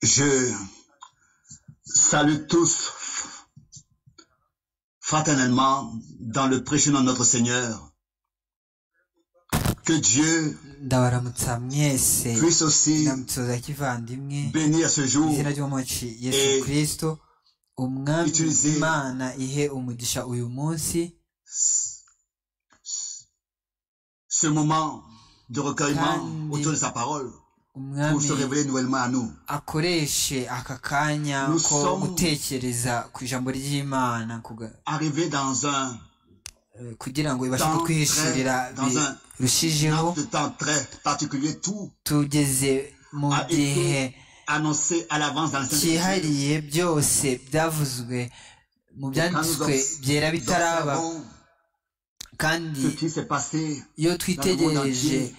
Je salue tous fraternellement dans le précieux nom de notre Seigneur. Que Dieu ndabaramutsa mwese puisse aussi ndamutuza kivandimwe bénir ce mu jour izina ry'umuci yesu Eh, kirisito umwami utiliser- imana ihe umugisha uyu munsi ce moment de recueillement Kandi- autour de sa parole pour umwami se révéler nouvellement à nous. akoreshe aka kanya Nous ko sommes- gutekereza ku ijambo ry'imana kuga- Arriver dans un eh, kugira ngo ibashe temps très, kutwihishurira dans un birushijeho laps de temps très particulier, tout tugeze mu a gihe été annoncé à l'avance dans la Sainte Écriture. cyihariye byose byavuzwe mu byanditswe byera Nous bitaraba observons kandi ce qui s'est passé iyo dans le monde twitegereje entier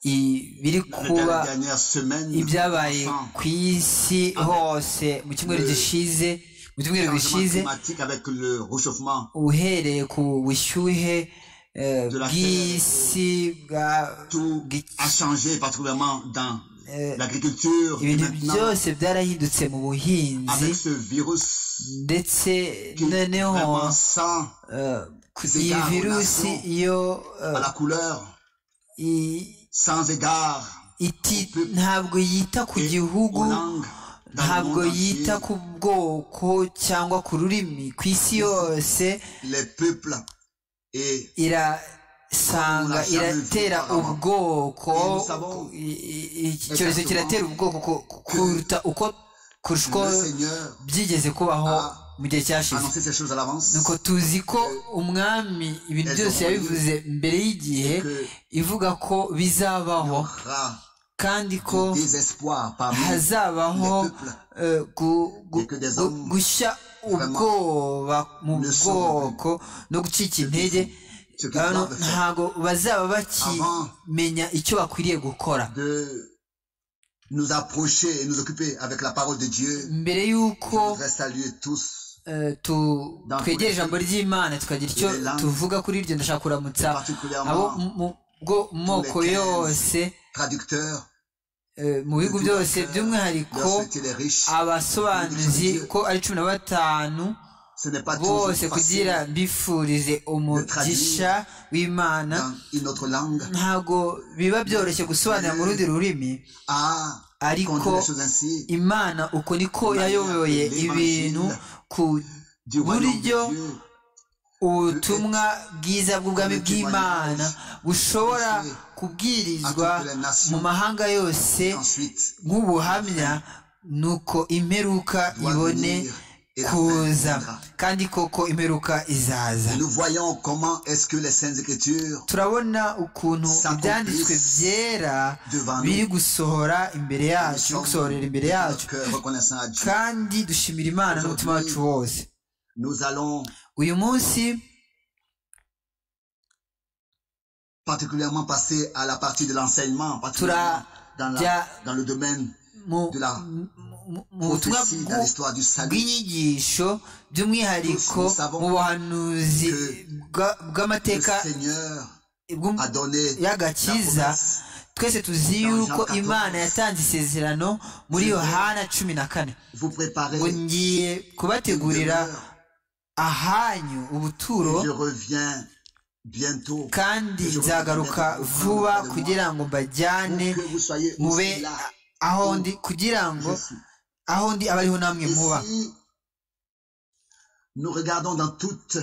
ibiri dans kuba les dernières semaines. ibyabaye sans ku isi hose mu cyumweru Le- gishize mu cyumweru changement gishize climatique avec le réchauffement uhereye ku bushyuhe eh, De la bw'isi bwa- tout bw'iki- a changé particulièrement dans eh, l'agriculture et ibintu maintenant byose byarahindutse mu buhinzi avec ce virus ndetse qui noneho vraiment sent eh, ku- ces iyi gars, virusi relation iyo eh, à la couleur i- sans égard iti- ntabwo yita ku et gihugu aux langues dans le ntabwo monde yita entier, ku bwoko cyangwa ku rurimi ku isi yose les peuples et irasanga Umuntu iratera ashaka ibikorwa. ubwoko Ibintu usaba ko- i- i- iki cyorezo Exactement. kiratera ubwoko ku- ku- kuruta uko kurusha uko le Seigneur byigeze kubaho Ah. mu gihe a cyashize annoncé ces choses à l'avance nuko tuzi ko umwami ibintu Elles byose auront lieu. yabivuze mbere y'igihe que ivuga ko il y bizabaho aura kandi ko du désespoir parmi hazabaho les peuples eh, gu- gu- et que des gu- hommes gushya vraiment ubwoba mu ne sont bwoko no gucika intege ceux qui hano doivent faire ntabwo bazaba bakimenya icyo bakwiriye gukora de nous approcher et nous occuper avec la parole de Dieu. mbere Je y'uko voudrais saluer tous, eh, tu- twegera ijambo ry'imana tukagira icyo tuvuga kuri iryo ndashaka kuramutsa abo particulièrement mu mu- bwo- mu moko yose traducteurs, eh, mu bihugu byose by'umwihariko leur souhaiter les riches. abasobanuzi ko ari cumi na batanu Ce n'est pas toujours bose kugira facile mbifurize umugisha w'imana dans une autre langue ntabwo biba byoroshye gusobanura mu rundi rurimi à ariko conduire les choses ainsi imana uko niko yayoboye ibintu ku du royaume de buryo Dieu. ubutumwa bwiza bw'ubwami bw'imana bushobora kubwirizwa mu mahanga yose Et Ensuite, nk'ubuhamya nuko imperuka doit ibone venir et la fin kuza viendra. kandi koko imperuka izaza Et nous voyons comment est-ce que les Saintes Écritures turabona ukuntu ibyanditswe byera devant nous, biri gusohora imbere nous yacu no sommes gusohorera imbere de yacu notre cœur reconnaissants à Dieu. kandi dushimira imana n'umutima wacu wose Nous allons uyu munsi particulièrement passer à la partie de l'enseignement, particulièrement Tura- dans, la- ja- dans le domaine mu de la mu- mu- mu butumwa prophétie, dans bw'u- l'histoire du salut. bw'inyigisho by'umwihariko Nous savons mu buhanuzi bwa- Le bw'amateka Seigneur bw'um- a donné y'agakiza twese tuzi Dans Jean yuko 14. imana yatanze isezerano muri Je vais yohana cumi na kane vous préparez ngo une ngiye kubategurira demeure, ahanyu ubuturo et je reviens bientôt. kandi nzagaruka vuba kugira ngo mbajyane Pour que vous soyez mube aussi là. aho ndi kugira ngo Je suis. aho ndi abe ariho namwe Et muba si nous regardons dans toute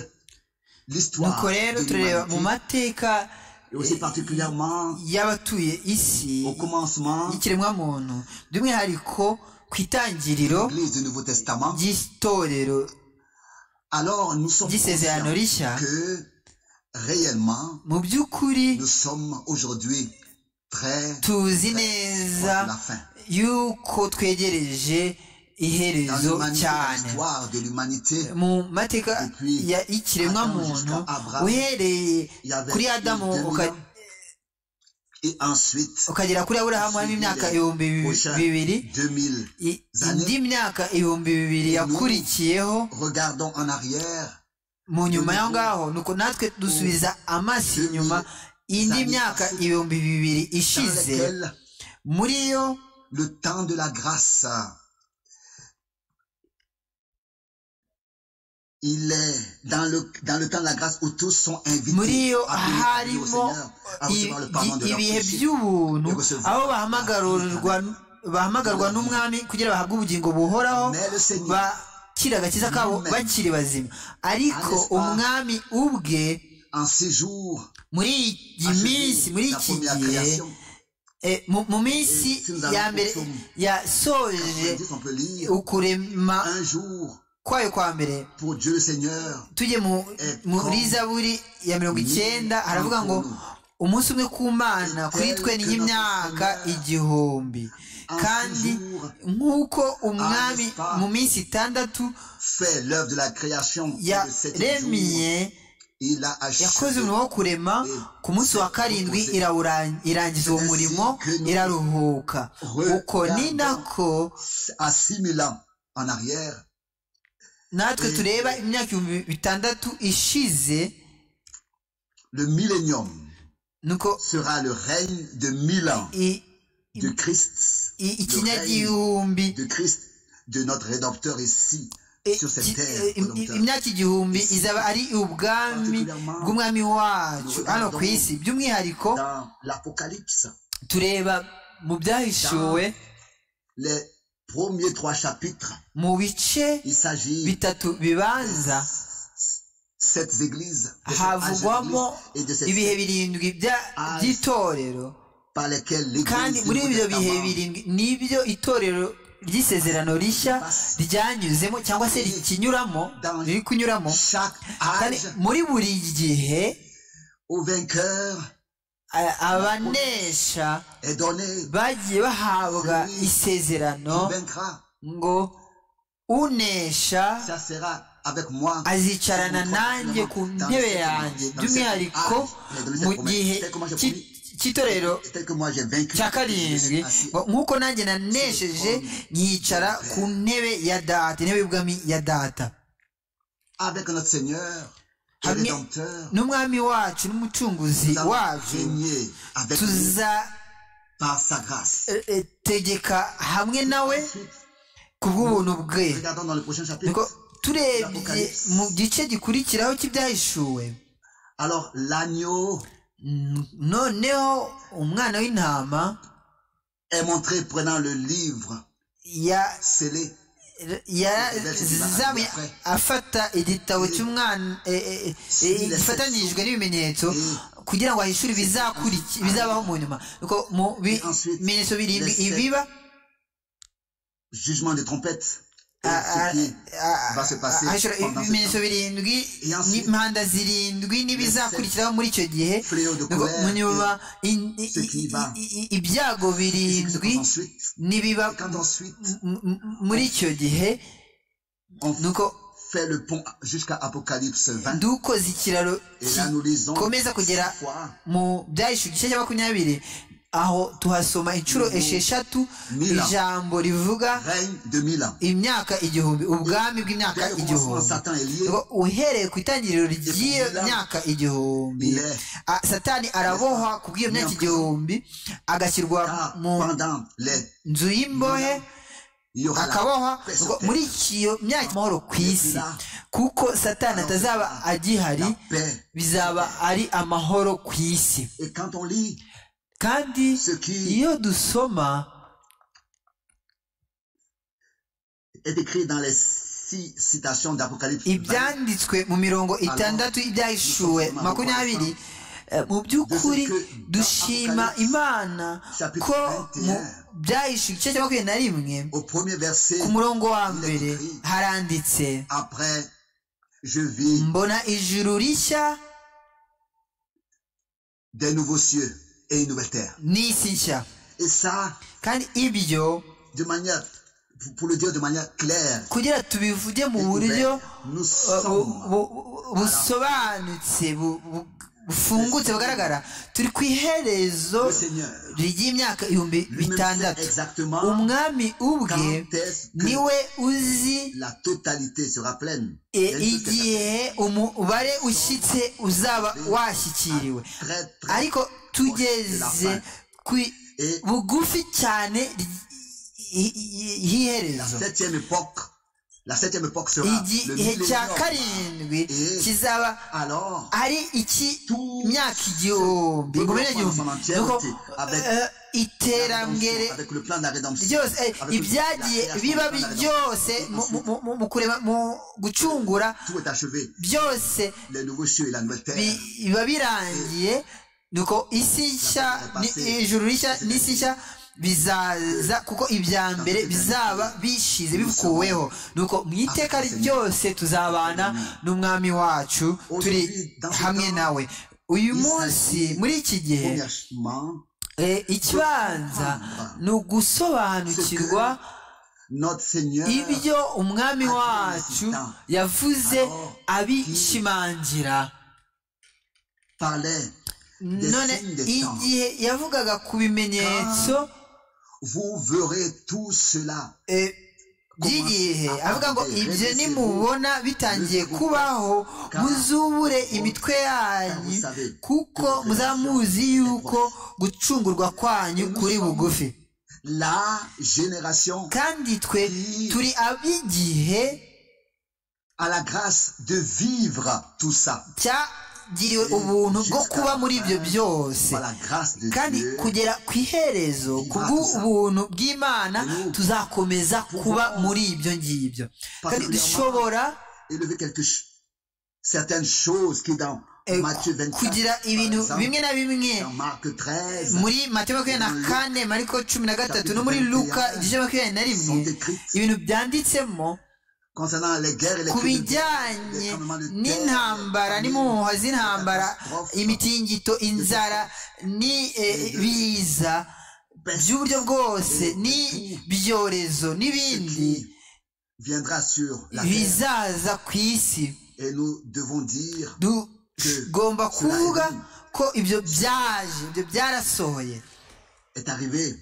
l'histoire nuko rero de tureba mu l'humanité, mateka et aussi particulièrement y'abatuye isi au commencement y'ikiremwamuntu by'umwihariko ku itangiriro l'Église du Nouveau Testament, ry'itorero alors nous sommes ry'isezerano conscients rishya que réellement, mu by'ukuri nous sommes aujourd'hui très proches tuzi de neza la fin. yuko twegereje Dans iherezo l'humanité, dans cyane l'histoire de l'humanité, mu mateka ya- y'ikiremwamuntu uhereye il y avait kuri eu adamu 2000 uka- ans, et ensuite ukagera kuri aburahamu harimo imyaka ibihumbi bibi- bibiri 2000. i- indi myaka ibihumbi bibiri yakurikiyeho Regardons en arrière mu nyuma y'aho ngaho nuko natwe dusubiza amaso inyuma indi myaka ibihumbi bibiri dans ishize lesquels muri yo le temps de la grâce. il est dans le, dans le temps de la grâce où tous sont invités à harimo recevoir le pardon de leurs ibihe péchés. by'ubuntu yo gusuzuma aho bahamagarirwa bahamagarwa Amen. n'umwami kugira bahabwe ubugingo buhoraho Mais le Seigneur, bakira agakiza kabo Amen. bakiri bazima ariko N'est-ce pas? umwami ubwe en ces jours, muri iyi a achevé minsi muri la iki première gihe création. eh, mu- mu minsi Et si nous allons ya au mbere psaume yasoje On dit, on peut lire ukurema un jour kwayo kwa mbere pour Dieu le Seigneur. tujye mu- Eh, muri prends. zaburi ya mirongo Ni- icyenda haravuga ngo ni- umunsi umwe ku Tel mana kuri twe ni que notre nk'imyaka Seigneur. igihumbi En kandi six jours, nk'uko umwami n'est-ce pas? mu minsi itandatu fait l'œuvre de la création. Et de sept yaremiye jours, il a achevé. yakoze umurimo wo kurema ku munsi wa karindwi irawura- irangiza uwo murimo iraruhuka uko ni nako À 6000 ans en arrière, natwe tureba imyaka ibihumbi bitandatu ishize le millénium nuko sera le règne de mille ans i- de Christ, i- ikinyagihumbi de Christ, de notre Rédempteur ici, Eh, sur cette ki- terre. eh, im- volontaire. imyaka igihumbi izaba ari ubwami bw'umwami wacu hano ku isi by'umwihariko Dans l'Apocalypse, tureba mu byahishuwe les premiers trois chapitres, mu bice il s'agit bitatu bibanza cette église, de cette âge havugwamo d'église et de cette ibihe secte birindwi bya- by'itorero par lesquelles kandi l'église muri du ibyo Nouveau bihe Testament birindwi nibyo itorero ry'isezerano rishya ryanyuzemo cyangwa se rikinyuramo riri kunyuramo chaque kandi âge muri buri gihe au vainqueur a- abanesha est donné bagiye bahabwa Celui isezerano il vaincra ngo unesha ça sera avec moi azicarana Dans nanjye ku cette- ntebe dans yanjye cette- by'umwihariko Ah, dans cette mu promesse. gihe Tel que moi j'ai cy'i- cy'itorero tel que moi j'ai vaincu cya je karindwi suis assis ngo nk'uko nanjye nanesheje nyicara ku ntebe ya data intebe y'ubwami ya data avec notre Seigneur et Hamwe Rédempteur n'umwami wacu n'umucunguzi nous allons wacu régner avec lui par sa grâce tuzategeka hamwe nawe Ensuite, ku bw'ubuntu bwe regardons dans le prochain Nuko chapitre turebye mu gice gikurikiraho cy'ibyahishuwe alors l'agneau mm, noneho umwana w'intama est montré prenant le livre ya- scellé yazamuye afata igitabo cy'umwana eh, eh, eh, gifatanyijwe n'ibimenyetso kugira ngo ahishure ibizakuriki- bizabaho mu nyuma Nuko mu bi- bimenyetso birindwi ibiba jugement des trompettes et Ah, ah, ce qui ah, va se passer ahishura pendant ibimenyetso ce temps. birindwi Et ensuite, n'impanda zirindwi n'ibizakurikiraho muri icyo gihe Fléau de Nuko colère mu nyuma et in- i- ce qui va. i- i- ibyago ce qui se birindwi passe ensuite nibiba Et quand ensuite m- m- muri icyo gihe on nuko fait le pont jusqu'à Apocalypse 20 dukoze ikiraro et là nous lisons Komeza kugera cette fois mu byahishe igice cya makumyabiri aho tuhasoma inshuro Mu- esheshatu Mila. ijambo rivuga règne de mille ans. imyaka igihumbi ubwami bw'imyaka Dès le commencement, igihumbi Satan est lié. Ngo uhereye ku itangiriro ry'iyo myaka igihumbi Il est a- satani arabohwa ku bw'iyo myaka igihumbi agashyirwa car mu pendant les nzu y'imbohe il y aura la akabohwa paix sur ngo terre. muri iyo myaka amahoro ku isi kuko satani atazaba agihari La paix. bizaba ari amahoro ku isi Et quand on lit kandi ce qui iyo dusoma est écrit dans les six citations d'Apocalypse 20, ibyanditswe mu mirongo itandatu y'ibyahishuwe makumyabiri eh, mu by'ukuri dushima imana ko mu byahishuwe igice cya makumyabiri na rimwe au premier verset, ku murongo wa mbere haranditse après je vis mbona ijuru rishya des nouveaux cieux et une nouvelle terre. n'isi nshya Et ça, kandi ibyo de manière, pour- pour le dire de manière claire, kugira tubivuge mu buryo nous bu- sommes bu- bu- busobanutse bu- bu- bufungutse bugaragara turi ku iherezo le Seigneur. ry'imyaka ibihumbi Lui-même sait bitandatu exactement umwami ubwe quand est-ce que niwe uzi la totalité sera pleine. e, Il y a une chose qui est igihe umubare ushyitse uzaba washyikiriwe Très, très. ariko tugeze ku Et bugufi cyane y'iherezo igihe cya karindwi kizaba ari iki myaka igihumbi ngumene igihumbi nuko iterambere ryose ibyagiye biba byose mu kureba mu gucungura byose biba birangiye nuko isi nshya ijuru rishya n'isi nshya bizaza kuko ibya mbere bizaba bishize bikuweho nuko mu iteka ryose tuzabana n'umwami wacu turi hamwe nawe uyu munsi muri iki gihe ikibanza ni ugusobanukirwa ibyo umwami wacu yavuze abishimangira none igihe yavugaga ku bimenyetso vous verrez tout cela. by'igihe avuga ngo ibyo nimubona bitangiye kubaho muzubure imitwe yanyu kuko muzamuzi yuko gucungurwa kwanyu kuri bugufi kandi twe turi ab'igihe à la grâce de vivre tout ça giriwe ubuntu bwo kuba muri ibyo byose kandi kugera ku iherezo kubw'ubuntu bw'imana tuzakomeza kuba muri ibyo ngibyo kandi dushobora kugira ibintu bimwe na bimwe muri mate makumyabiri na kane mariko cumi na gatatu no muri luka igice makumyabiri na rimwe ibintu byanditsemo ku bijyanye n'intambara n'impuha z'intambara imitingito inzara n'ibiza by'uburyo bwose n'ibyorezo n'ibindi bizaza ku isi tugomba kuvuga ko ibyo byaje ibyo byarasohoye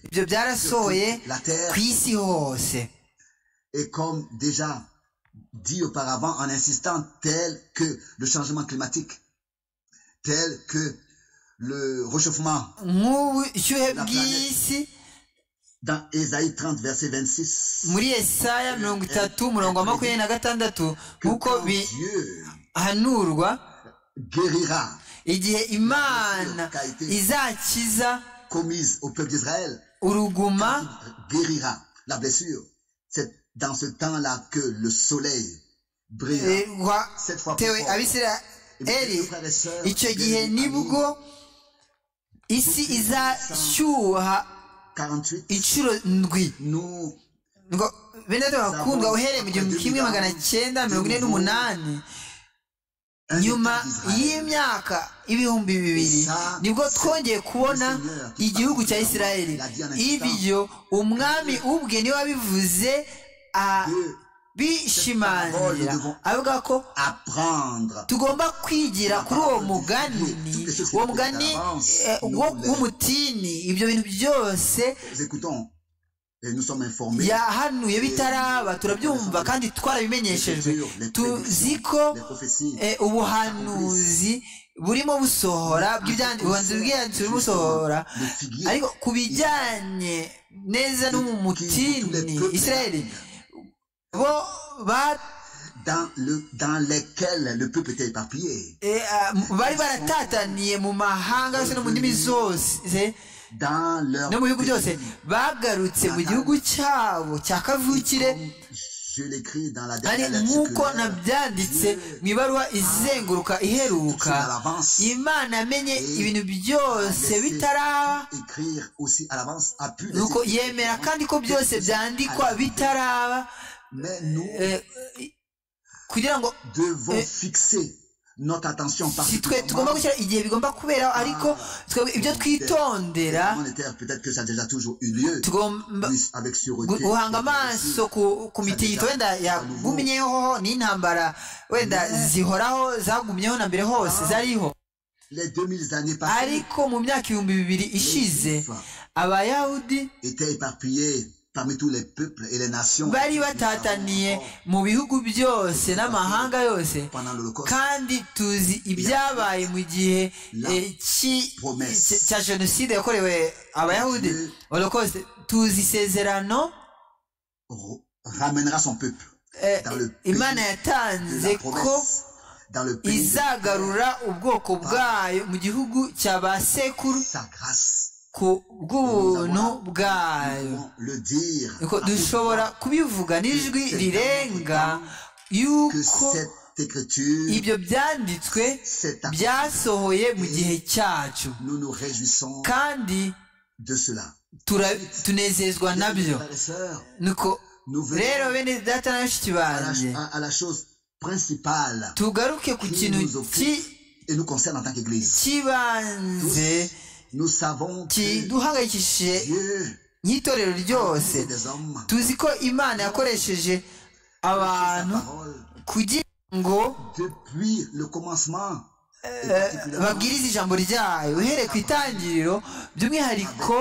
ibyo byarasohoye ku isi hose dit auparavant en insistant tel que le changement climatique, tel que le réchauffement. La planète. Dans Esaïe 30, verset 26. muri esaya mirongo itatu umurongo wa makumyabiri na gatandatu nk'uko bihanurwa igihe imana izakiza uruguma la blessure cette dans ce temps-là que le soleil brillera cette fois plus fort. icyo gihe nibwo isi izashyuha inshuro ndwi bene bakundwa uhereye mu gihumbi kimwe magana cyenda mirongo ine n'umunani nyuma y'imyaka ibihumbi bibiri nibwo twongeye kubona igihugu cya isirayeli ibyo umwami ubwe niwe wabivuze bishimangira avuga ko tugomba kwigira kuri uwo mugani uwo mugani w'umutini ibyo bintu byose yahanuye bitaraba turabyumva kandi twarabimenyeshejwe tuzi ko ubuhanuzi burimo busohora bw'ibyanditse bw'ibyanditse burimo busohora ariko ku bijyanye neza n'umutini israeli bo ba bari baratataniye mu mahanga yose no mu ndimi zose no mu bihugu byose bagarutse mu gihugu cyabo cya kavukire ari nk'uko nabyanditse mu ibaruwa izenguruka iheruka imana amenye ibintu byose bitaraba nuko yemera kandi ko byose byandikwa bitaraba kugira ngo twe tugomba gushyira igihe bigomba kuberaho ariko ibyo twitondera tugomba guhanga amaso ku mitingito wenda yagumyeho n'intambara wenda zihoraho zagumyeho na mbere hose zariho ariko mu myaka ibihumbi bibiri ishize abayahudi bari batataniye mu bihugu byose n'amahanga yose kandi tuzi ibyabaye mu gihe cya jenoside yakorewe abayahudi tuzi isezerano ramènera son peuple dans le pays imana yatanze ko izagarura ubwoko bwayo mu gihugu cya ba sekuru ku bw'ubuntu bwayo dushobora kubivuga n'ijwi rirenga yuko ibyo byanditswe byasohoye mu gihe cyacu kandi tunezezwa nabyo nuko rero bene data na bashiki banjye tugaruke ku kintu cy'ibanze kiduhangayikishije nk'itorero ryose tuzi ko imana yakoresheje abantu kugira ngo babwirize ijambo ryayo uhereye ku itangiriro by'umwihariko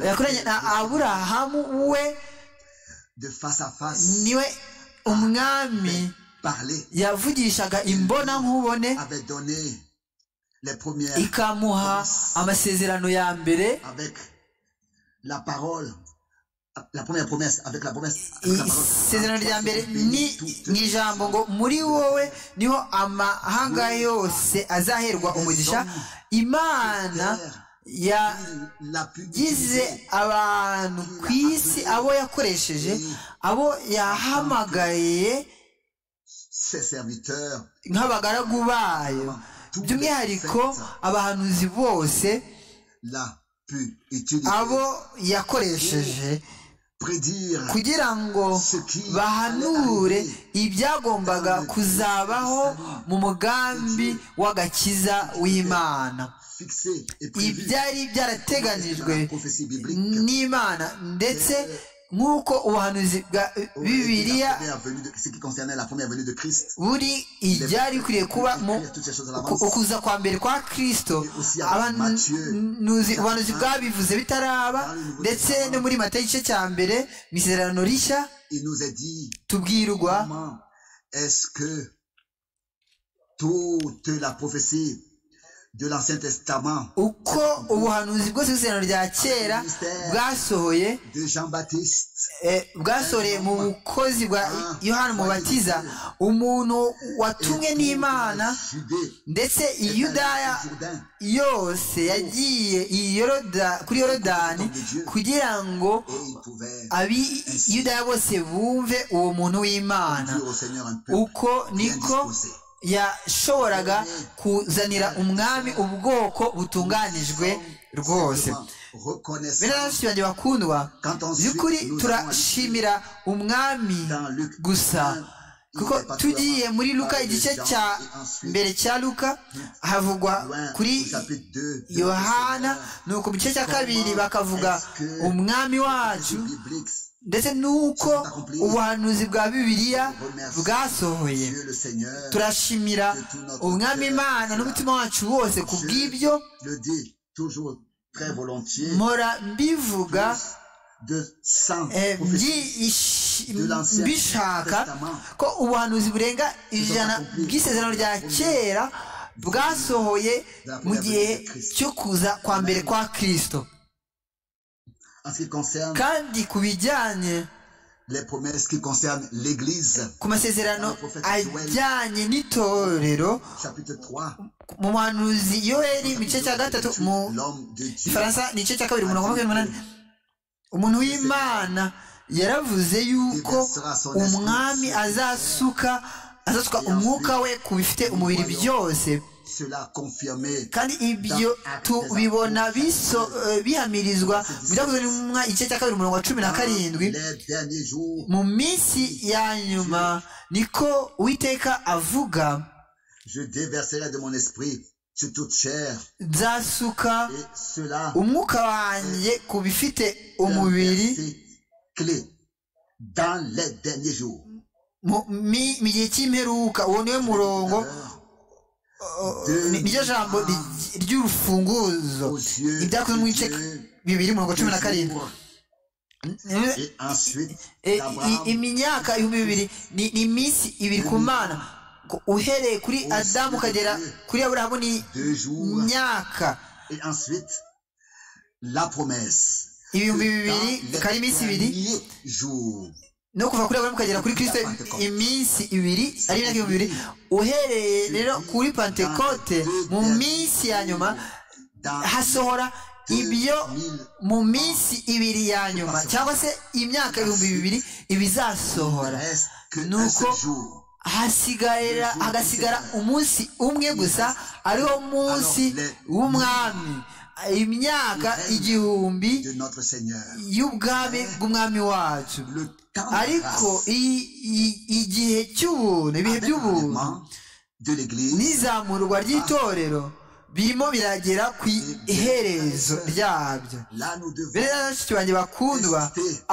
yakoranye na aburahamu we niwe umwami yavugishaga imbona nkubone ikamuha amasezerano ya mbere isezerano rya mbere ni ijambo ngo muri wowe niho amahanga yose azaherwa umugisha imana yagize abantu ku isi abo yakoresheje abo yahamagaye nk'abagaragu bayo by'umwihariko abahanuzi bose abo yakoresheje kugira ngo bahanure ibyagombaga kuzabaho mu mugambi w'agakiza w'imana ibyari byarateganijwe n'imana ndetse nk'uko ubuhanuzi bwa bibiriya buri ibyari bikwiriye kuba mu ukuza kwa mbere kwa kirisito ubuhanuzi bwabivuze bitaraba ndetse no muri mata igice cya mbere mu isezerano rishya tubwirwa uko ubuhanuzi bwose bw'isezerano rya kera bwasohoye bwasohoreye mu bukozi bwa yohani mubatiza umuntu watumwe n'imana ndetse iyudaya yose yagiye kuri yorodani kugira ngo abiyudaya bose bumve uwo muntu w'imana uko niko yashoboraga kuzanira umwami ubwoko butunganijwe rwose benshi banjye bakundwa by'ukuri turashimira umwami gusa kuko tugiye muri luka igice cya mbere cya luka havugwa kuri yohana ni uku mu gice cya kabiri bakavuga umwami wacu ndetse nuko ubuhanuzi bwa bibiliya bwasohoye turashimira umwami imana n'umutima wacu wose ku bw'ibyo mpora mbivuga mbishaka ko ubuhanuzi burenga ijana bw'isezerano rya kera bwasohoye mu gihe cyo kuza kwa mbere kwa kirisito kandi ku bijyanye ku masezerano ajyanye n'itorero mu muhanuzi yoheri mu gice cya gatatu mu gifaransa ni igice cya kabiri mirongo makumyabiri n'umunani umuntu w'imana yaravuze yuko umwami azasuka azasuka umwuka we ku bifite umubiri byose kandi ibyo tubibona bihamirizwa mu byakozwe n'umwa igice cya kabiri umurongo wa cumi na karindwi mu minsi ya nyuma niko uwiteka avuga nzasuka umwuka wanjye ku bifite umubiri mu gihe cy'imperuka uwo niwe murongo niryo jambo ry'urufunguzo ibyakozwe mu bice bibiri mirongo cumi na karindwi imyaka ibihumbi bibiri ni iminsi ibiri ku mana uhereye kuri adamu ukagera kuri aburahamu ni imyaka ibihumbi bibiri ikaba ari iminsi ibiri no kuva kuri aburahamu ukagera kuri kirisito iminsi ibiri ari imyaka ibihumbi bibiri uhereye rero kuri pantekote mu minsi ya nyuma hasohora ibyo mu minsi ibiri ya nyuma cyangwa se imyaka ibihumbi bibiri ibizasohora ni uko hasigarira hagasigara umunsi umwe gusa ariwo munsi w'umwami imyaka igihumbi y'ubwami bw'umwami wacu ariko igihe cy'ubuntu ibihe by'ubuntu n'izamurwa ry'itorero birimo biragera ku iherezo ryabyo rero bashiki banjye bakundwa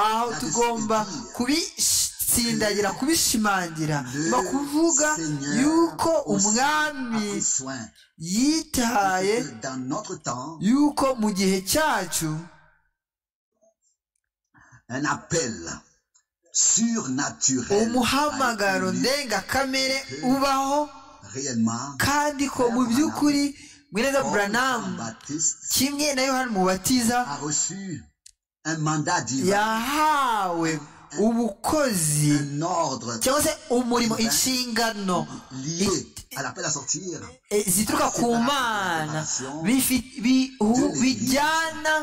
aho tugomba kubitsindagira kubishimangira no kuvuga yuko umwami yitaye yuko mu gihe cyacu umuhamagaro ndengakamere ubaho kandi ko mu by'ukuri mwiza buranamu kimwe na yohani mubatiza yahawe ubukozi cyangwa se umurimo inshingano zituruka ku mana bijyana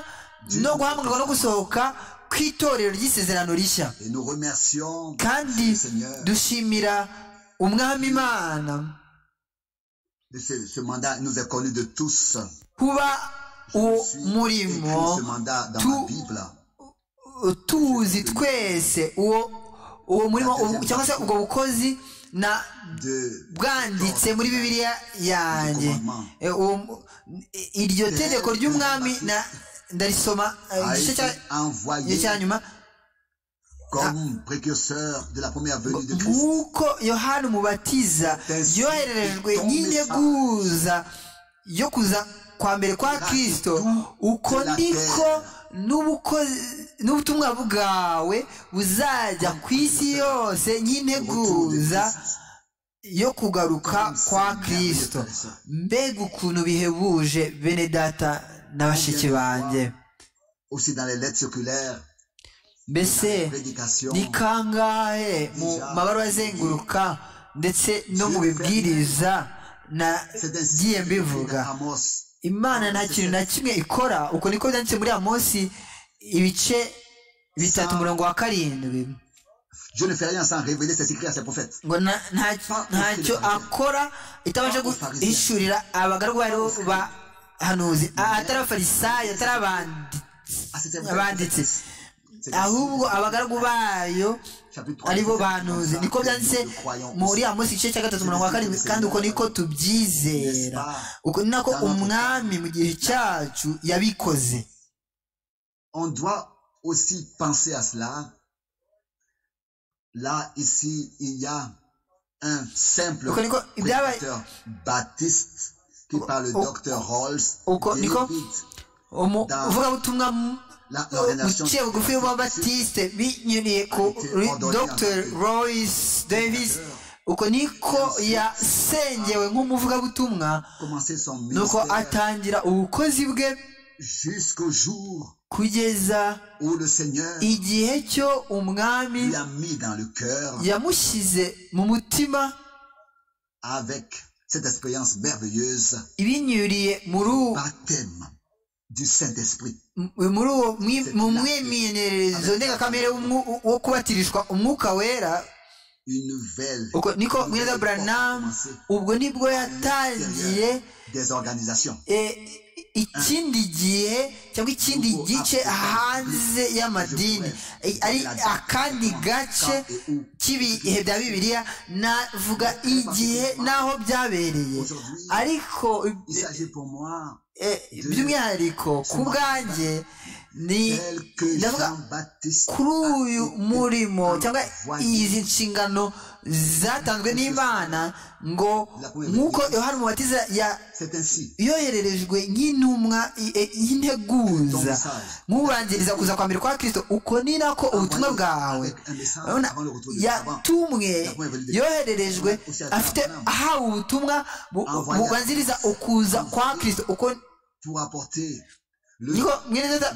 no guhamagarwa no gusohoka ku itorero ry'isezerano rishya kandi dushimira umwami imana kuba uwo murimo tuzi twese uwo murimo cyangwa se ubwo bukozi na bwanditse muri bibiliya yanjye iryo tegeko ry'umwami na ndarisoma igice cya nyuma nk'uko yohani umubatiza yohererejwe n'integuza yo kuza kwa mbere kwa kirisito uko niko n'ubutumwa bwawe buzajya ku isi yose nk'integuza yo kugaruka kwa kirisito mbega ukuntu bihebuje bene data na bashiki banjye mbese ni kangahe mu mabaruwa azenguruka ndetse no mu bibwiriza nagiye mbivuga imana nta kintu na kimwe ikora uko niko byanditse muri amosi ibice bitatu umurongo wa karindwi Je ne fais rien sans révéler ses écrits à ses prophètes. ntacyo akora itabasha guhishurira abagaragu ba hanuzi atari abafarisayo atari abanditsi ahubwo abagaragu bayo aribo banuze niko byanditse muri amosi igice cya gatatu umurongo wa karindwi kandi uko niko tubyizera uko ni nako umwami mu gihe cyacu yabikoze on doit aussi penser à cela là ici il y a un simple prédicateur baptiste qui par le docteur Rolls umuvugabutumwa uciye bugufi w'ababatiste binyuriye ku dr royce davis uko niko yasengewe nk'umuvugabutumwa nuko atangira ubukozi bwe kugeza igihe cyo umwami yamushyize mu mutima cette expérience merveilleuse ibinyuriye muri uwo du saint esprit muri uwo mu mwimenyerezo ndengakamere wo kubatirishwa umwuka wera uko niko mwiza buranamu ubwo nibwo yatangiye ikindi gihe cyangwa ikindi gice hanze y'amadini ari akandi gace k'ibihe bya bibiliya navuga igihe n'aho byabereye ariko by'umwihariko ku bwanjye ni ndavuga kuri uyu murimo cyangwa izi nshingano zatanzwe n'imana ngo nk'uko yohani mubatiza yohererejwe nk'intumwa y'integuza nk'ubanziriza kuza kwa mbere kwa kirisito uko ni nako ubutumwa bwawe yatumwe yohererejwe afite ahawe ubutumwa bubanziriza ukuza kwa kirisito uko niko mwene data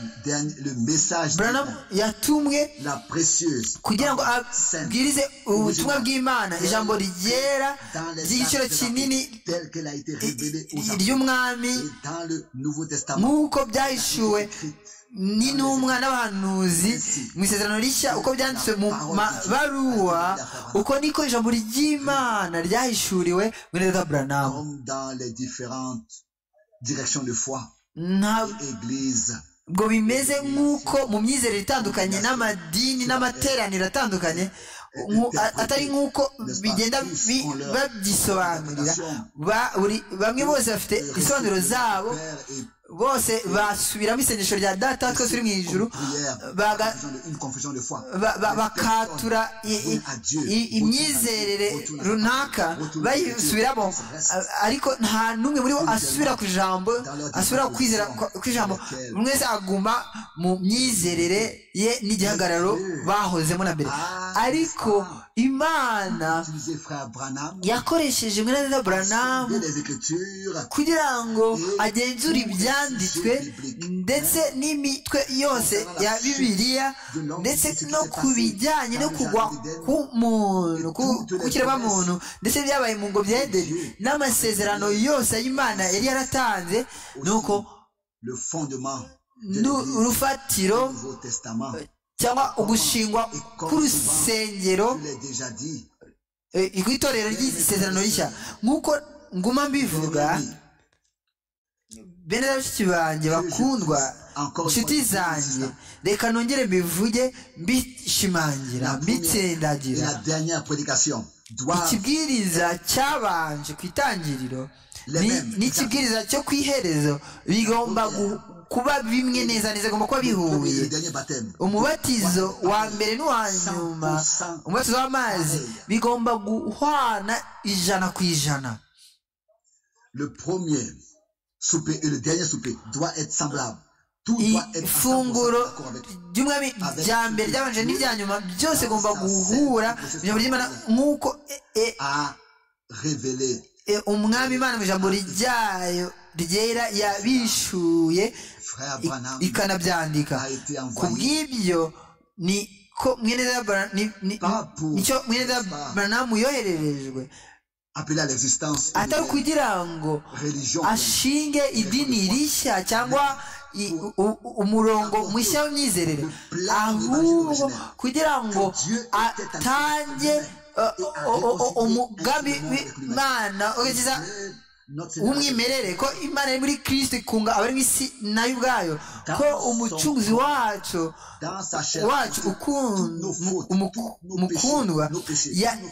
buranamu yatumwe kugira ngo abwirize ubutumwa bw'imana ijambo ryera ry'igiciro kinini ry'umwami nk'uko byahishuwe n'intumwa n'abahanuzi mu isezerano rishya uko byanditswe mu mabaruwa uko niko ijambo ry'imana ryahishuriwe muri data buranamu direction de foi ntabwo bimeze nk'uko mu myizerere itandukanye n'amadini n'amateraniro atandukanye atari nk'uko bigenda babyisobanurira bamwe bose bafite ibisobanuro zabo bose basubiramo isengesho rya data twese turi mu ijoro bakatura imyizerere runaka bayisubiramo ariko nta n'umwe muri bo asubira ku ijambo asubira kwizera ku ijambo buri wese aguma mu myizerere ye n'igihagararo bahozemo na mbere ariko imana yakoresheje mwene na buranamu kugira ngo agenzure ibya byanditswe ndetse n'imitwe yose ya bibiliya ndetse no ku bijyanye no kugwa k'umuntu muntu ndetse byabaye mu ngo byedeni n'amasezerano yose y'imana yari yaratanze ni uko urufatiro cyangwa ugushingwa k'urusengero rw'itorero ry'isezerano rishya nk'uko nguma mbivuga bene bashiki banjye bakundwa inshuti zanjye reka nongere mbivuge mbishimangira mbitsindagira ikibwiriza cyabanje ku itangiriro n'ikibwiriza cyo ku iherezo bigomba kuba bimwe neza neza bigomba kuba bihuye umubatizo wa mbere n'uwa nyuma umubatizo w'amazi bigomba guhwana ijana ku ijana souper et le dernier souper doit être semblable. ifunguro ry'umwami rya mbere ryabanje n'irya nyuma byose igomba guhura ijambo ry'imana nk'uko umwami imana mu ijambo ryayo ryera yabishuye ikanabyandika ku bw'ibyo niko mwene baranamu yohererejwe atari kugira ngo ashinge idini rishya cyangwa umurongo mushya w'imyizerere ahubwo kugira ngo atange umugambi w'imana w'umwimerere ko imana iri muri kirisiti ikunga abari mu isi nayo ubwayo ko umucunguzi wacu wacu umukundwa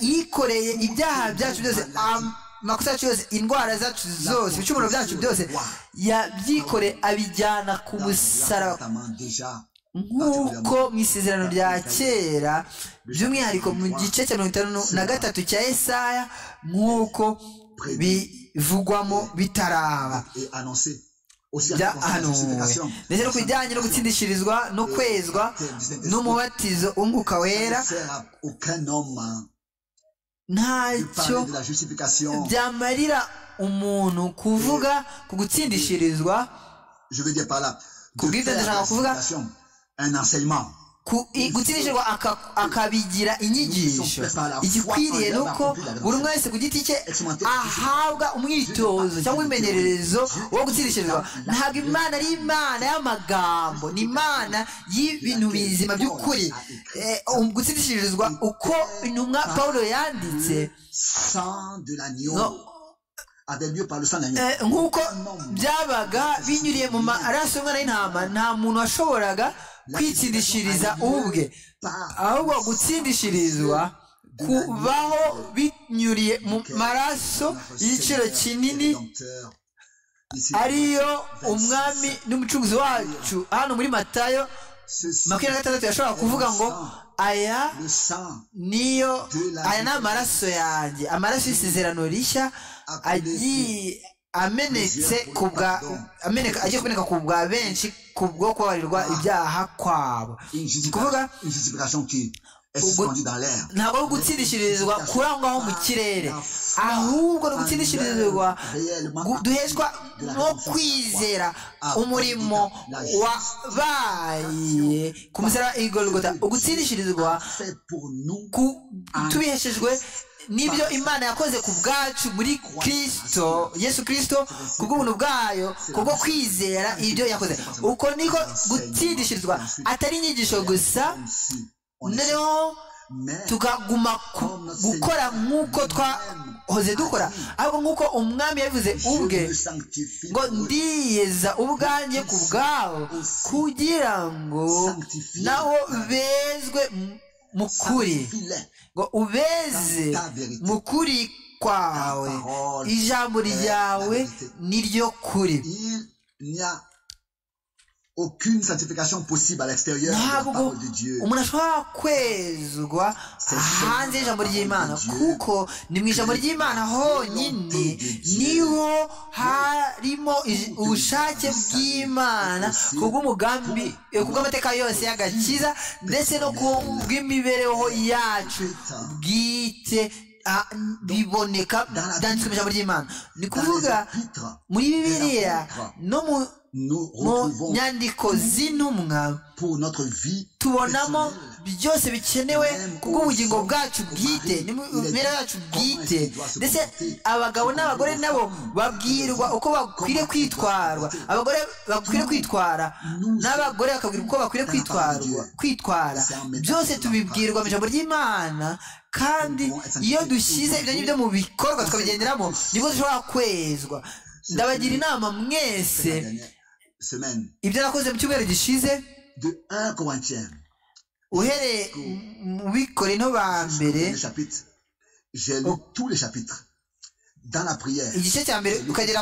yikoreye ibyaha byacu byose amakosa yacu yose indwara zacu zose ibicumuro byacu byose yabyikoreye abijyana ku musaraba nk'uko mu isezerano rya kera by'umwihariko mu gice cya mirongo itanu na gatatu cya esaya nk'uko bivugwamo bitaraba byahanuwe ndetse no ku bijyanye no gutsindishirizwa no kwezwa n'umubatizo w'umwuka wera ntacyo byamarira umuntu kuvuga ku gutsindishirizwa kubw'ibyo ndashaka kuvuga gutsindishirizwa akabigira inyigisho igikwiriye ni uko buri umwe wese ku giti cye ahabwa umwitozo cyangwa imenyerezo wo gutsindishirizwa ntabwo imana ari imana y'amagambo ni imana y'ibintu bizima by'ukuri gutsindishirizwa uko intumwa paul yanditse nk'uko byabaga binyuriye mu maraso y'umwana y'intama nta muntu washoboraga kwitsindishiriza ubwe ahubwo gutsindishirizwa kubaho binyuriye mu maraso y'igiciro kinini ariyo umwami n'umucuruzi wacu hano muri matayo makumyabiri na gatandatu yashobora kuvuga ngo aya niyo aya ni amaraso yanjye amaraso y'isezerano rishya agiye amenetse ku bwa ameneka agiye kuboneka ku bwa benshi ku bwo kubabarirwa ibyaha kwabo kuvuga ntabwo ari ugutsindishirizwa kuri aho ngaho mu kirere ahubwo ni ugutsindishirizwa duheshwa no kwizera umurimo wabaye ku musaraba igorogota ugutsindishirizwa tubiheshejwe n'ibyo imana yakoze ku bwacu muri kirisito yesu kirisito ku bw'ubuntu bwayo kubwo kwizera ibyo yakoze uko niko gutsindishirizwa atari inyigisho gusa noneho tukaguma gukora nk'uko twahoze dukora ahubwo nk'uko umwami yabivuze ubwe ngo ndiyeza ubwanjye ku bwawo kugira ngo nawo bezwe mu kuri ngo ubeze mu kuri kwawe ijambo ryawe niryo kuri aucune sanctification possible à l'extérieur de la parole de Dieu. umuntu ashobora kwezwa hanze y'ijambo ry'imana kuko ni mu ijambo ry'imana honyine niho harimo ubushake bw'imana kubw'umugambi kubw'amateka yose y'agakiza ndetse no kubw'imibereho yacu bwite biboneka byanditswe mu ijambo ry'imana ni kuvuga muri bibiliya no mu mu nyandiko z'intumwa tubonamo byose bikenewe kuko ubugingo bwacu bwite n'imibereho yacu bwite ndetse abagabo n'abagore nabo babwirwa uko bakwiriye kwitwarwa abagore bakwiriye kwitwara n'abagore bakabwirwa uko bakwiriye kwitwarwa kwitwara byose tubibwirwa mu ijambo ry'imana kandi iyo dushyize ibyo ngibyo mu bikorwa tukabigenderamo nibwo dushobora kwezwa ndabagira inama mwese ibyo nakoze mu cyumweru gishize uhereye mu bikore no ba mbere igice cya mbere ukagera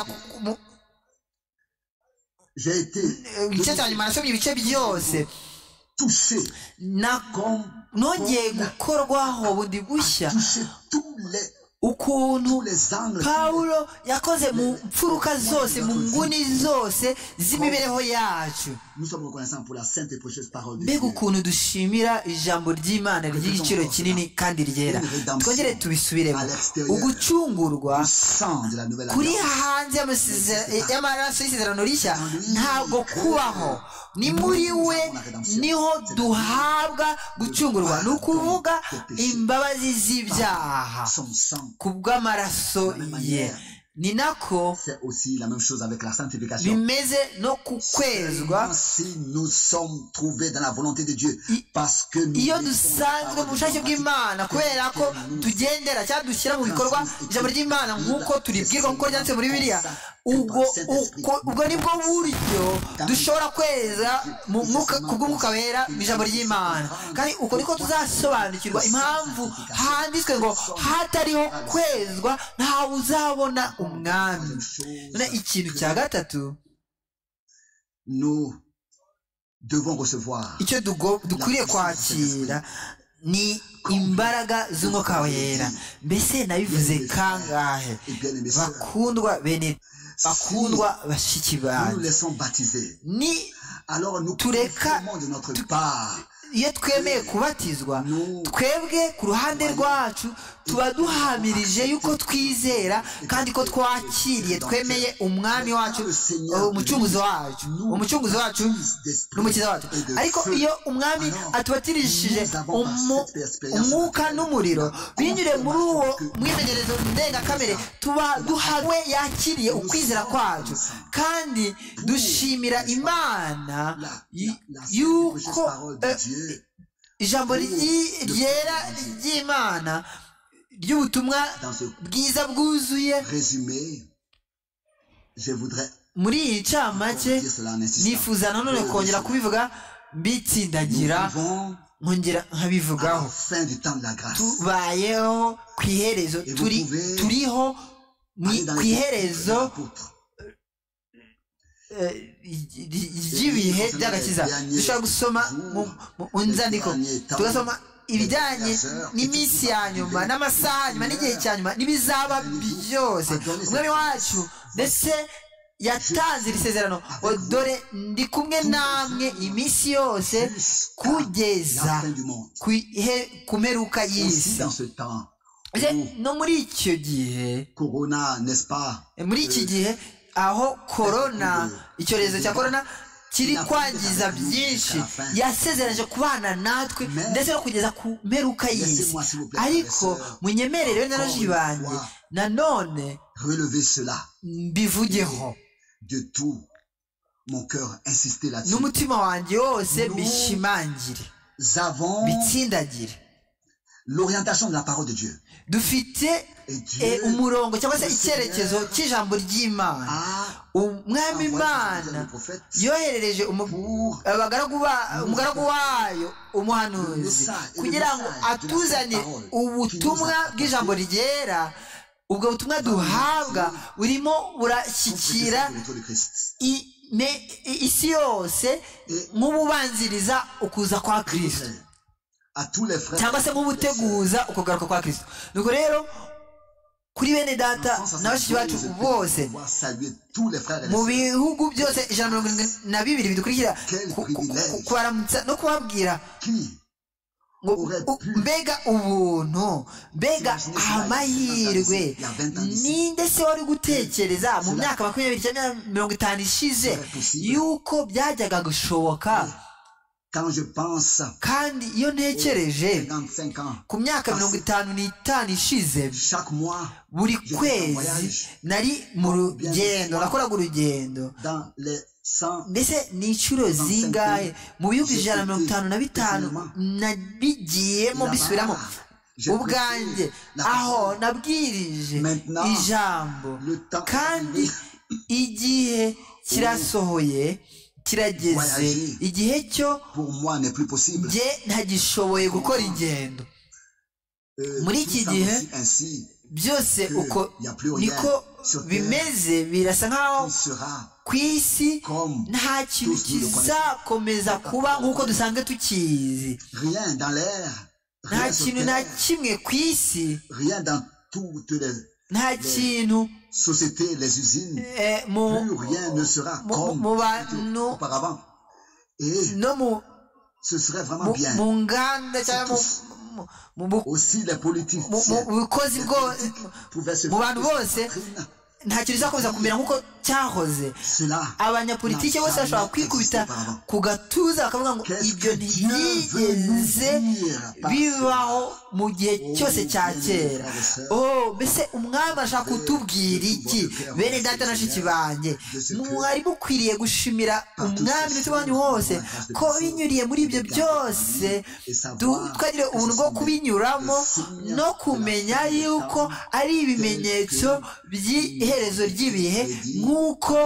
igice cya nyuma nasomye ibice byose nongeye gukorwaho bundi bushya ukuntu pawulo yakoze mu mfuruka zose mu nguni zose z'imibereho yacu mbega ukuntu dushimira ijambo ry'imana ry'igiciro kinini kandi ryera twongere tubisubiremo ugucungurwa kuri hanze y'amaraso y'isezerano rishya ntabwo kubaho ni muri we niho duhabwa gucungurwa ni ukuvuga imbabazi z'ibyaha kubw'amaraso ye ni nako bimeze no ku kwezwa iyo dusanzwe mu bushake bw'imana kubera ko tugendera cyangwa dushyira mu bikorwa ijambo ry'imana nk'uko turibwirwa nk'uko ryanditse muri biriya ubwo ni bwo buryo dushobora kweza ku bw'umwuka wera mu ijambo ry'imana kandi uko niko tuzasobanukirwa impamvu handitswe ngo hatariho kwezwa ntawe uzabona umwami none ikintu cya gatatu icyo dukwiriye kwakira ni imbaraga z'umwuka wera mbese nabivuze kangahe bakundwa bene bakundwa bashiki banyu ni tureka iyo twemeye kubatizwa twebwe ku ruhande rwacu tuba duhamirije yuko twizera kandi ko twakiriye twemeye umwami wacu umucunguzi wacu umucunguzi wacu n'umukiza wacu ariko iyo umwami atubatirishije umwuka n'umuriro binyure muri uwo mwimenyerezo ndengakamere tuba duhawe yakiriye ukwizera kwacu kandi dushimira imana yuko ijambo ryera ry'imana ry'ubutumwa bwiza bwuzuye muri iyi ncamake nifuza nanone kongera kubivuga mbitsindagira nkongera nkabivugaho tubayeho ku iherezo turiho ku iherezo ry'ibihe by'agakiza dushobora gusoma mu nzandiko tugasoma ibijyanye n'iminsi ya nyuma n'amasaha ya nyuma n'igihe cya nyuma n'ibizaba byose umwami wacu ndetse yatanze iri sezerano dore ndi kumwe namwe iminsi yose kugeza ku mperuka y'isi no muri icyo gihe muri iki gihe aho korona icyorezo cya korona kiri kwangiza byinshi yasezereje kubana natwe ndetse no kugeza ku mperuka y'isi ariko munyemerere we n'abaji banjye nanone mbivugeho n'umutima wanjye wose mbishimangire bitsindagire l'orientation de la parole de Dieu dufite umurongo cyangwa se icyerekezo cy'ijambo ry'imana umwami imana yoherereje umugaragu wayo umuhanuzi kugira ngo atuzane ubutumwa bw'ijambo ryera ubwo butumwa duhabwa burimo burashyikira isi yose nk'ububanziriza ukuza kwa kirisito cyangwa se nk'ubuteguza ukugaruka kwa kirisito nuko rero kuri bene data na bashiki bacu bose mu bihugu byose ijana mirongo irindwi na bibiri bidukurikira kubaramutsa no kubabwira mbega ubuntu mbega amahirwe ninde se wari gutekereza mu myaka makumyabiri cyangwa mirongo itanu ishize yuko byajyaga gushoboka kandi iyo ntekereje ku myaka mirongo itanu n'itanu ishize buri kwezi nari mu rugendo nakoraga urugendo mbese ni inshuro zingahe mu bihugu ijana na mirongo itanu na bitanu nabigiyemo bisubiramo ubwanjye aho nabwirije ijambo kandi igihe kirasohoye kirageze igihe cyo njye ntagishoboye gukora ingendo muri iki gihe byose uko niko bimeze birasa nkaho ku isi nta kintu kizakomeza kuba nk'uko dusanzwe tukizi nta kintu na kimwe ku isi nta kintu société, les usines, eh, mon, plus rien ne sera mon, comme mon, no, auparavant. Et non, mon, ce serait vraiment bien. Mon ganda, tous, aussi les politiques pouvaient se faire nta kintu bizakomeza kumera nk'uko cyahoze abanyapolitiki bose bashobora kwikubita ku gatuza bakavuga ngo ibyo ntibigeze bibaho mu gihe cyose cya kera mbese umwami ashaka kutubwira iki bene data na shiki banjye mwari mukwiriye gushimira umwami ndetse wanyu wose ko binyuriye muri ibyo byose twagire ubuntu bwo kubinyuramo no kumenya yuko ari ibimenyetso by'ihe iherezo ry'ibihe nk'uko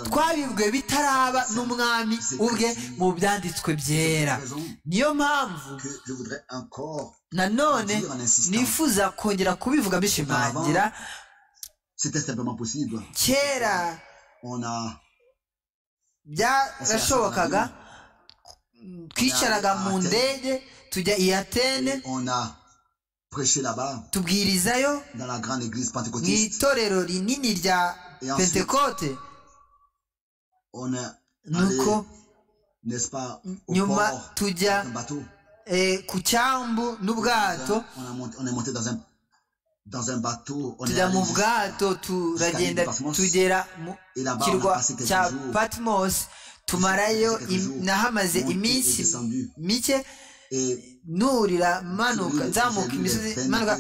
twabibwe bitaraba n'umwami ubwe mu byanditswe byera niyo mpamvu nanone nifuza kongera kubivuga bishimangira kera byarashobokaga twicaraga mu ndege tujya i atene tubwirizayo mu itorero rinini rya pentekote nuko nyuma tujya ku cyambu n'ubwato tujya mu bwato turagenda tugera mu kirwa cya patimosi tumarayo nahamaze iminsi mike nurira manuka nzamuka imisozi manuka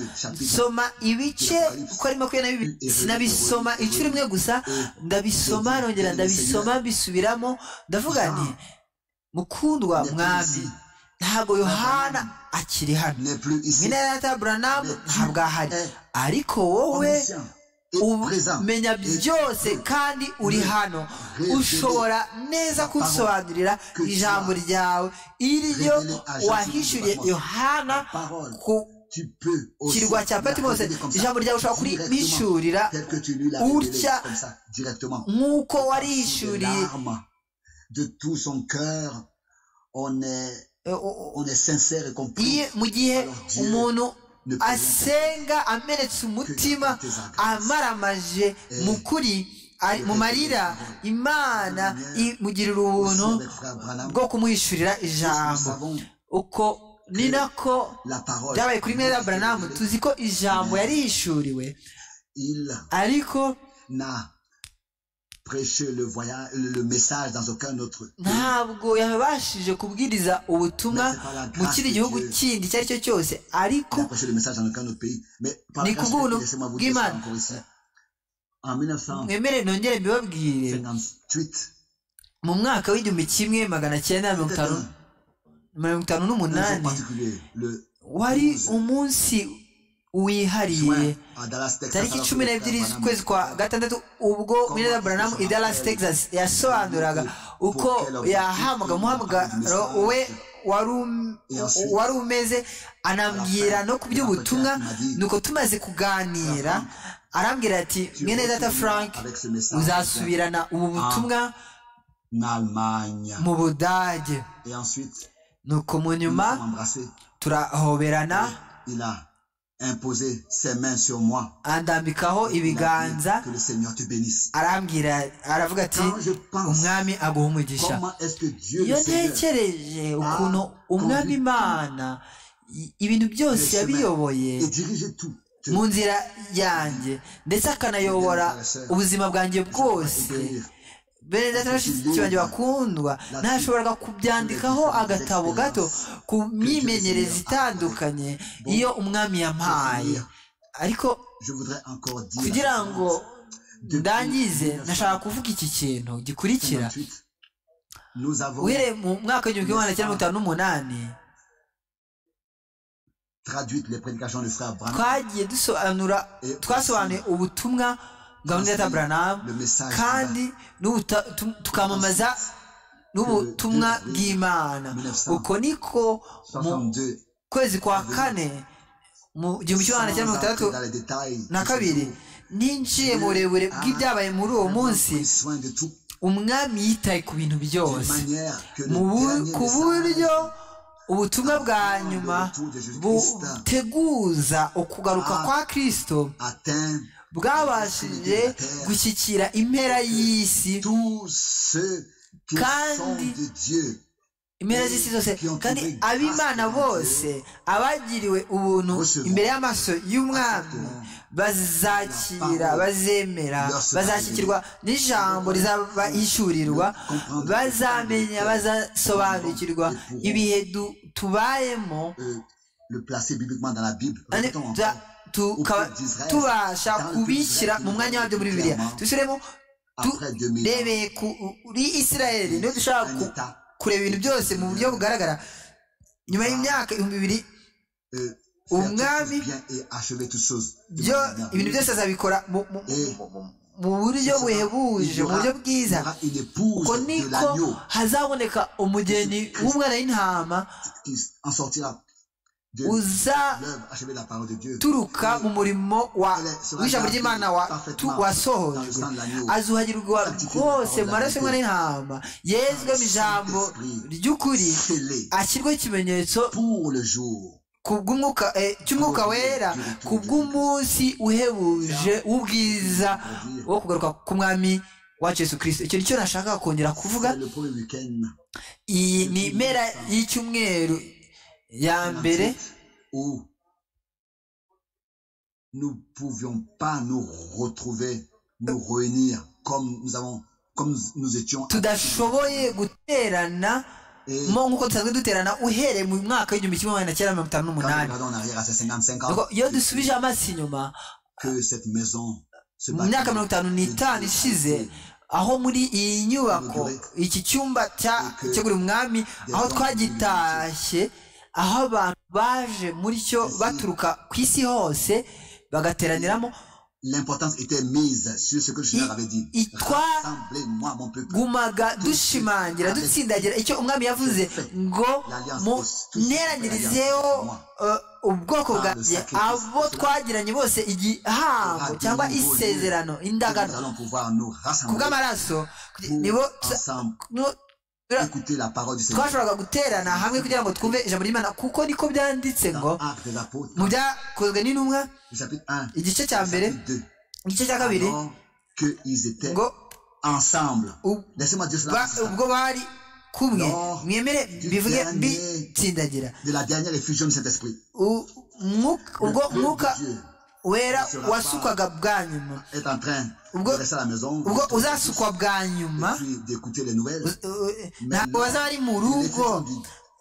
soma ibice uko ari makumyabiri na bibiri sinabisoma inshuro imwe gusa ndabisoma nongera ndabisoma mbisubiramo ndavuga nti mukundwa mwami ntabwo yohana akiri hano mwene data buranamu ntabwo ahari ariko wowe umenya byose kandi uri hano ushobora neza kunsobanurira ijambo ryawe iryo wahishyuriye yohana ku kirwa cya patimose ijambo ryawe ushobora kurihishyurira utya nk'uko warihishyuriye iyo mu gihe umuntu asenga amenetse umutima amaramaje mu kuri mu marira imana imugirira ubuntu bwo kumwishyurira ijambo uko ni nako byabaye kuri mwera buranamu tuzi ko ijambo yarishuriwe ariko prêcher le, voyage, le, message dans aucun autre ntabwo yabashije kubwiriza ubutumwa mu kindi gihugu kindi icyo ari cyo cyose ariko ni ku bw'ubuntu bw'imana mwemere nongere mbibabwire mu mwaka w'igihumbi kimwe magana cyenda mirongo itanu n'umunani wari umunsi wihariye tariki cumi n'ebyiri z'ukwezi kwa gatandatu ubwo mineza buranamu i dallas texas yasobanuraga uko yahabwaga umuhamagaro we wari umeze anambwira no ku by'ubutumwa nuko tumaze kuganira arambwira ati mwene data frank uzasubirana ubu butumwa mu budage nuko mu nyuma turahoberana imposer ses mains sur moi. andambikaho ibiganza arambwira aravuga ati umwami aguha umugisha iyo ntekereje ukuntu umwami imana ibintu byose yabiyoboye mu nzira yanjye ndetse akanayobora ubuzima bwanjye bwose benedata bashyize banjye bakundwa ntashoboraga kubyandikaho agatabo gato ku myimenyereze itandukanye iyo umwami yampaye ariko kugira ngo ndangize nashaka kuvuga iki kintu gikurikira uhereye mu mwaka w'igihumbi kimwe magana cyenda mirongo itanu n'umunani twagiye dusobanura twasobanuye ubutumwa gahunda ya taburanamu kandi tukamamaza n'ubutumwa bw'imana uko niko mu kwezi kwa kane mu gihumbi kimwe magana cyenda mirongo itandatu na kabiri ninjiye mu burebure bw'ibyabaye muri uwo munsi umwami yitaye ku bintu byose ku buryo ubutumwa bwa nyuma buteguza ukugaruka kwa kirisito bwabashije gushyikira impera y'isi kandi impera z'isi zose kandi ab'imana bose abagiriwe ubuntu imbere y'amaso y'umwami bazakira bazemera bazashyikirwa n'ijambo rizabahishurirwa bazamenya bazasobanukirwa ibihe tubayemo tukaba tubasha kubishyira mu mwanya wabyo muri bibiriya dushyiremo turebeye kuri israel niyo dushobora kureba ibintu byose mu buryo bugaragara nyuma y'imyaka ibihumbi bibiri umwami ibintu byose azabikora mu buryo buhebuje mu buryo bwiza uko niko hazaboneka umugeni w'umwana w'intama uzaturuka mu murimo w'ijambo ry'imana wasohojwe azuhagirwa rwose mu maraso y'umwana y'intama yezwe mu ijambo ry'ukuri ashyirwaho ikimenyetso cy'umwuka wera ku bw'umunsi uhebuje w'ubwiza wo kugaruka ku mwami wacu yesu kirisito icyo nicyo nashaka kongera kuvuga iyi ni impera y'icyumweru ya mbere nous pouvions pas nous retrouver nous réunir comme nous avons comme nous étions tudashoboye guterana mo nk'uko dusanzwe duterana uhereye mu mwaka w'igihumbi kimwe magana cyenda mirongo itanu n'umunani iyo dusubije amaso inyuma mu myaka mirongo itanu n'itanu ishize aho muri iyi nyubako iki cyumba cyo buri mwami aho twagitashye aho abantu baje muri cyo baturuka ku isi hose bagateraniramo twagumaga dushimangira dutsindagira icyo umwami yavuze ngo muneranyirizeho ubwoko bwanjye abo twagiranye bose igihango cyangwa isezerano indagano ku bw'amaraso nibo twashoboraga guterana hamwe kugira ngo twumve ijambo ry'imana kuko niko byanditse ngo mu byakozwe n'intumwa igice cya mbere igice cya kabiri qu'ils étaient ensemble. Laissez-moi dire cela. Lors mwemere bivuge bitsindagira de la dernière effusion de Saint-Esprit. ubwo mwuka wera wasukwaga bwa nyuma est en train ubwo ubwo uzasukwa bwa nyuma ntabwo bazaba ari mu rugo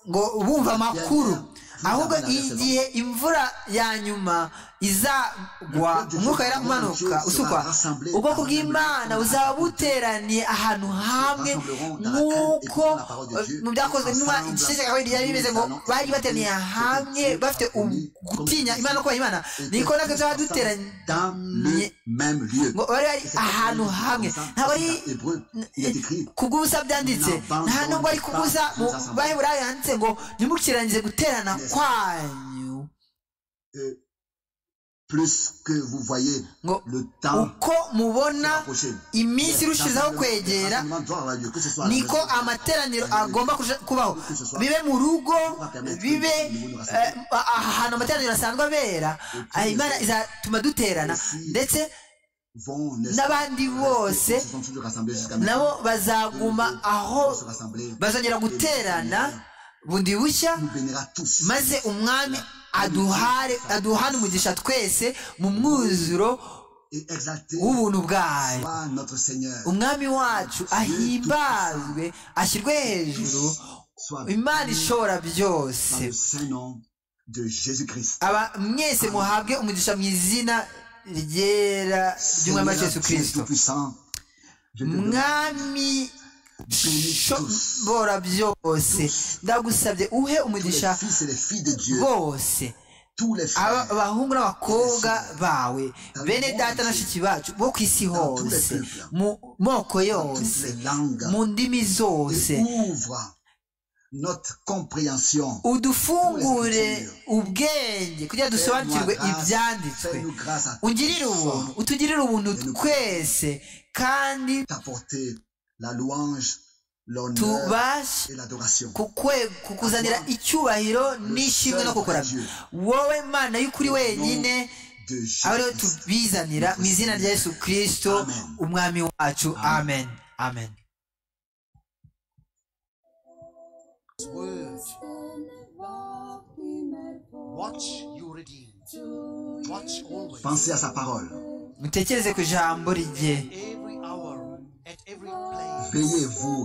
ngo bumva amakuru ahubwo igihe imvura ya nyuma izagwa umwuka wera umanuka usukwa ubwoko bw'imana buzaba buteraniye ahantu hamwe nk'uko mu byakozwe n'inwa igice cya kabiri ryari bimeze ngo bari bateraniye hamwe bafite gutinya imana kubaha imana niko natwe tuba duteraniye ngo bari bari ahantu hamwe ntabwo ari kubw'ubusa byanditse nta nubwo ari kubw'ubusa mu baheburayo handitse ngo ntimukirangize guterana kwanyu plus que vous voyez le temps uko mubona iminsi irushijeho kwegera niko amateraniro agomba kubaho bibe mu rugo bibe ahantu amateraniro asanzwe abera imana izatuma duterana ndetse n'abandi bose nabo bazaguma aho bazongera guterana bundi bushya maze umwami aduhare aduhane umugisha twese mu mwuzuro w'ubuntu bwayo umwami wacu ahimbazwe ashyirwe hejuru imana ishobora byose aba mwese muhabwe umugisha mu izina ryera ry'umwami wa yesu kirisito mwami shobora byose ndagusabye uhe umugisha bose abahungu n'abakobwa bawe bene data na shiki bacu bo ku isi hose mu moko yose mu ndimi zose udufungure ubwenge kugira dusobanukirwe ibyanditswe ungirire ubuntu utugirire ubuntu twese kandi la louange tubashe kukuzanira icyubahiro n'ishimwe no kukuramya wowe mana y'ukuri wenyine aba ariyo tubizanira mu izina rya yesu kirisito umwami wacu amen amen mutekereze ku ijambo rye Veillez vous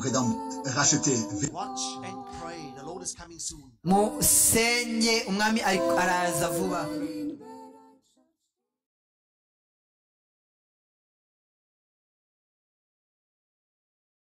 racheter. musenge umwami araza vuba